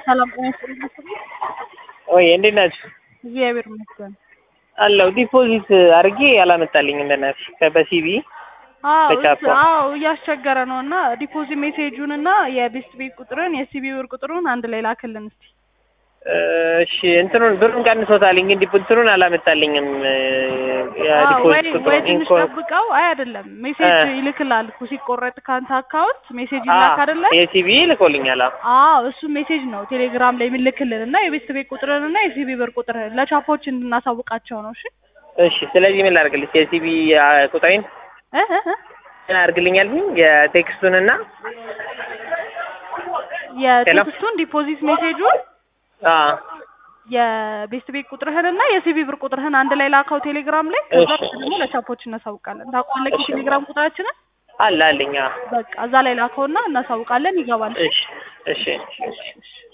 ሰላም ጤና ይስጥልኝ። ወይ እንዴት ናችሁ? እግዚአብሔር ይመስገን። አለው ዲፖዚት አድርጌ አላመጣልኝም በእናትሽ በሲቢ አዎ በቻፓ። እስ- አዎ እያስቸገረ ነው እና ዲፖዚት ሜሴጁን እና የቤስት ቤት ቁጥርን የሲቢ ብር ቁጥሩን አንድ ላይ ላክልን እስቲ። እሺ እንትኑን ብሩን ቀንሶታልኝ ግን ዲፖ- እንትኑን አላመጣልኝም አዎ ወይ የዲፖዚት ወይ ቁጥሩን ትንሽ ኢንኮ ጠብቀው። አይ አይደለም ሜሴጅ እ። ይልክላል እኮ ሲቆረጥ ካንተ አካውንት ሜሴጅ አ ይላክ አይደለ? የሲቢ ልኮልኛል። አዎ አዎ እሱ ሜሴጅ ነው ቴሌግራም ላይ የሚልክልን እና የቤስት ቤት ቁጥርን እና የሲቢ ብር ቁጥርህን ለቻፖች እንድናሳውቃቸው ነው። እሺ እሺ ስለዚህ ምን ላድርግልሽ? የሲቢ ቁጥሬን እ እ እ ምን አድርግልኛል? የቴክስቱን እና የቴክስቱን ዲፖዚት ሜሴጁን አ የቤስት ቤት ቁጥርህን እና የሲቢ ብር ቁጥርህን አንድ ላይ ላከው ቴሌግራም ላይ። ከዛ እሺ። ደግሞ ለቻፖች እናሳውቃለን። ታውቃለህ እሺ። የቴሌግራም ቁጥራችንን አለ አለኝ። አዎ በቃ እዛ ላይ ላከውና እናሳውቃለን። ይገባል። እሺ እሺ እሺ እሺ፣ እሺ።